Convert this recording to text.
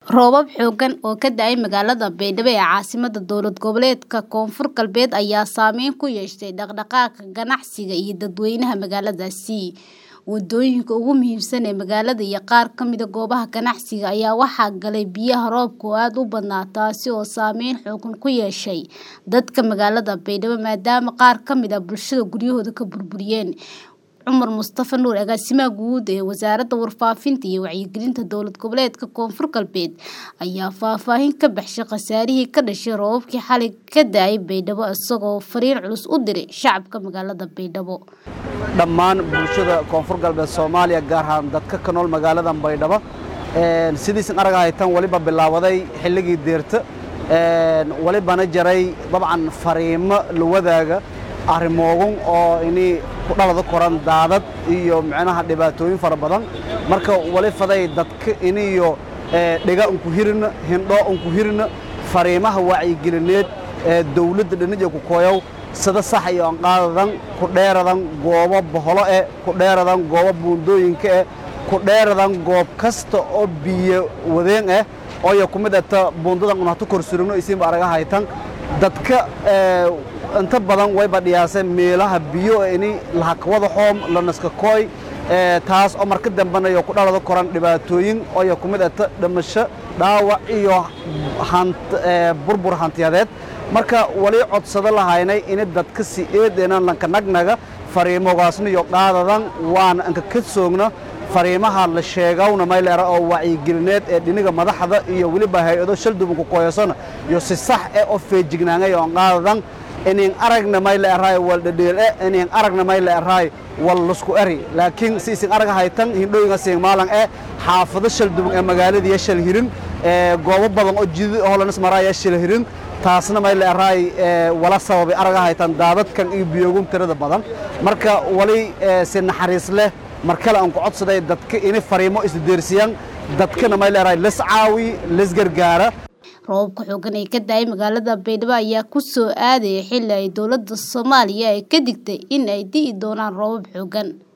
Roobab xooggan oo ka da'ay magaalada Baydhabo ee caasimadda dowlad goboleedka Koonfur Galbeed ayaa saameyn ku yeeshay dhaqdhaqaaqa ganacsiga iyo dadweynaha magaaladaasi. Wadooyinka ugu muhiimsan ee magaalada iyo qaar ka mid ah goobaha ganacsiga ayaa waxaa galay biyaha roobka oo aad u badnaa taasi oo saameyn xooggan ku yeeshay dadka magaalada Baydhabo maadaama qaar ka mid ah bulshada guryahooda ka burburiyeen. Cumar Mustafa Nuur agaasimaha guud ee wasaaradda warfaafinta iyo wacyigelinta dowlad goboleedka Koonfur Galbeed ayaa faahfaahin ka baxshay khasaarihii ka dhashay roobabkii xalay ka da'ay Baydhabo isagoo fariin culus u diray shacabka magaalada Baydhabo. dhammaan bulshada koonfur galbeed soomaaliya gaar ahaan dadka ka nool magaalada baydhabo sidiisan aragahay tan waliba bilaabaday xilligii deerta walibana jaray dabcan fariimo la wadaaga arrimoogan oo ini ku dhalada koran daadad iyo micnaha dhibaatooyin fara badan marka wali faday dadka iniyo dhiga unku hirina hindho unku hirina fariimaha wacyigelineed ee dawladda dhanija ku kooyow sida sax iyo anqaadadan ku dheeradan goobo boholo eh ku dheeradan goobo buundooyinka eh ku dheeradan goob kasta oo biyo wadeen eh ooyo ku mid ata buundadan un hatu kor surugno isiinba araga haytan dadka inta badan wayba dhiyaaseen meelaha biyo ini lahakawada xoom lanaska kooy taas oo marka dambanayo ku dhalada koran dhibaatooyin ooyo ku mid ata dhimasho dhaawac iyo burbur hantiyadeed marka wali codsado lahaynay ini dadka si eedeenan lanka nagnaga fariimogaasna iyo qaadadan waana anka ka soogna fariimaha la sheegawna mayleera oo wacyigelineed ee dhiniga madaxda iyo weliba hay-ado shaldubanku kooyasona iyo si sax eh oo feejignaangay oo qaadadan inin aragna mayleeraay wal dhadheele inin aragna mayleeraay wal lusku eri laakiin si isin araga haytan hindhooyinga siin maalan ee xaafado shalduban ee magaalada shal hirin ee goobo badan oo jidid holanas maraaya shal hirin taasna may leeraay wala sababay araga haytan daadadkan iyo biyoogum tirada badan marka wali si naxariis leh mar kale aan ku codsaday dadka inay fariimo isdeersiyaan dadkana may leeraay las caawi las gargaara roobabka xooggan ee ka da'ay magaalada Baydhabo ayaa ku soo aadaya xilli ay dowladda Soomaaliya ay ka digtay in ay di'i doonaan roobab xooggan